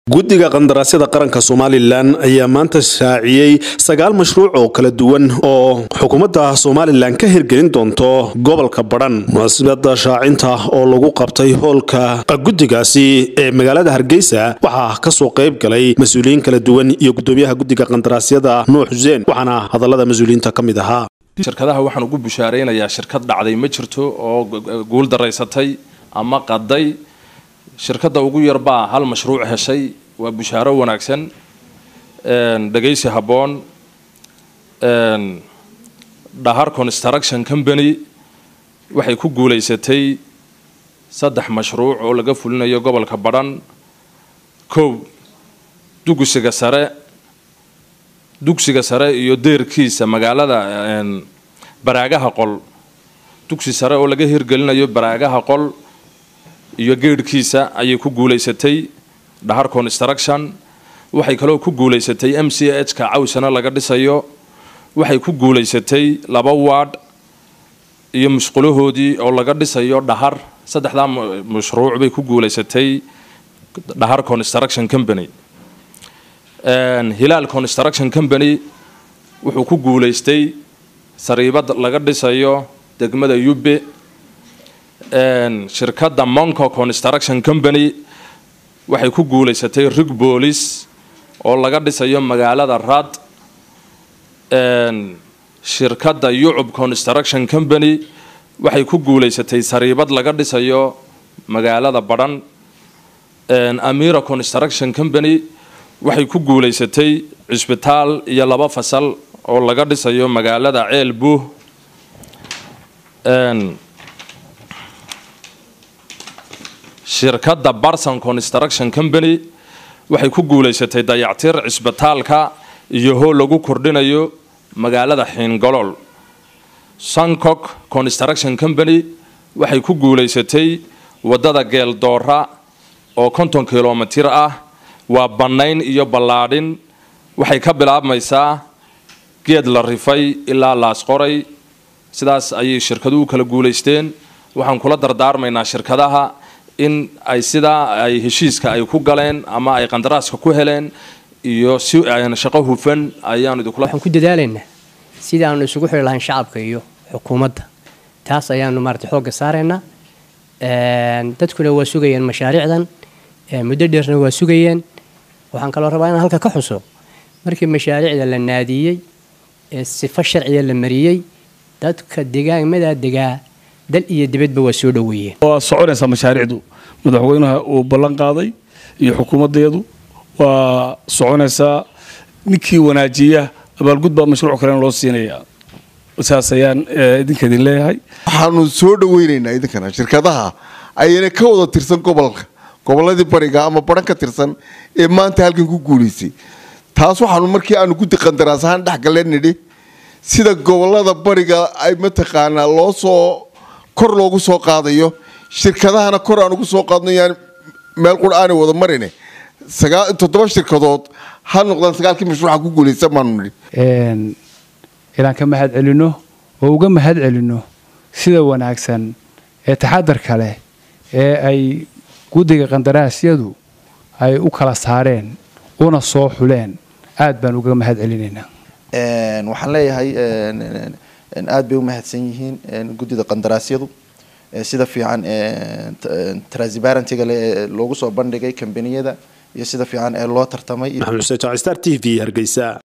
guddiga qandaraasyada qaranka somalilan ayaa maanta shaaciyey sagaal mashruuc oo kala duwan oo xukuumadda somalilan ka hirgelin doonto gobolka badhan munaasabada shaacinta oo lagu qabtay hoolka guddigaasi ee magaalada hargeysa waxaa kasoo qayb galay mas-uuliyiin kala duwan iyo gudoomiyaha guddiga qandaraasyada nuux xuseen waxaana hadalada mas-uuliyiinta ka mid ahaa shirkadaha waxaan ugu bushaaraynayaa shirkad dhacday ma jirto oo guul daraysatay ama qaday shirkadda ugu yarbaa hal mashruuc heshay waa bushaaro wanaagsan dhegaysi habboon dhahar construction company waxay ku guulaysatay saddex mashruuc oo laga fulinayo gobolka badhan kow dugsiga sare dugsiga sare iyo deerkiisa magaalada baraagaha qol dugsi sare oo laga hirgelinayo baraagaha qol iyo geedhkiisa ayay ku guulaysatay dhahar construction waxay kaloo ku guulaysatay m c h ka cawsana laga dhisayo waxay ku guulaysatay laba waadh iyo musqulahoodii oo laga dhisayo dhahar saddexdaa mashruuc bay ku guulaysatay dhahar construction company hilaal construction company wuxuu ku guulaystay sariibad laga dhisayo degmada yube shirkadda monco construction company waxay ku guulaysatay rig boolis oo laga dhisayo magaalada rad shirkadda yucub construction company waxay ku guulaysatay sariibad laga dhisayo magaalada badhan amira construction company waxay ku guulaysatay cisbitaal iyo laba fasal oo laga dhisayo magaalada ceel buuh shirkadda barson construction company waxay ku guulaysatay dayactir cisbitaalka iyo hool lagu kordhinayo magaalada xiingolol sancok construction company waxay ku guulaysatay wadada geeldoora oo konton kilomitir ah waa bannayn iyo ballaadhin waxay ka bilaabmaysaa geed la rifay ilaa laasqoray sidaas ayay shirkaduhu kala guulaysteen waxaan kula dardaarmaynaa shirkadaha in ay sidaa ay heshiiska ay ku galeen ama ay qandaraaska ku heleen iyo si shaqo hufan ayaanu idinkula waxaan ku dadaalaynaa sidii aanu isugu xiri lahayn shacabka iyo xukuumadda taas ayaanu maarata xoogga saaraynaa dadkuna waa sugayeen mashaariicdan muddo dheerna waa sugayeen waxaan kaloo rabaa inaan halka ka xuso markii mashaariicda la naadiyey ee sifo sharciga la mariyey dadka degaamadaa degaa dal iyo dibadba waa soo dhoweeyeen waa soconaysaa mashaariicdu madaxweynaha uu ballan qaaday iyo xukuumaddeedu waa soconaysaa ninkii wanaajiya abaalgud baa mashruuc kalena loo siinayaa saas ayaan idinka idin leeyahay waxaanu soo dhaweynaynaa idinkana shirkadaha ayna ka wada tirsan gobolka goboladii bariga ama baran ka tirsan ee maanta halkan ku guulaysay taas waxaanu markii aanu guddi qandaraas ahaan dhexgaleen nidhi sida gobolada bariga ay mataqaanaa loo soo kor loogu soo qaadayo shirkadahana kor aan ugu soo qaadno yaan meel qura aanay wada marine toddoba shirkadood ha noqdaan sagaalkii mashruuca ku guulaysan baanu nidhi inaan ka mahad celinno oo uga mahad celinno sida wanaagsan ee taxadarka leh ee ay guddiga qandaraasyadu ay u kala saareen una soo xuleen aad baan uga mahad celinaynaa waxaan leeyahay aad bay u mahadsan yihiin guddida qandaraasyadu sida fiican transparentyga le ee loogu soo bandhigay kambaniyada iyo sida fiican ee loo tartamay maxamed xuseen jaacistar t v hargeysa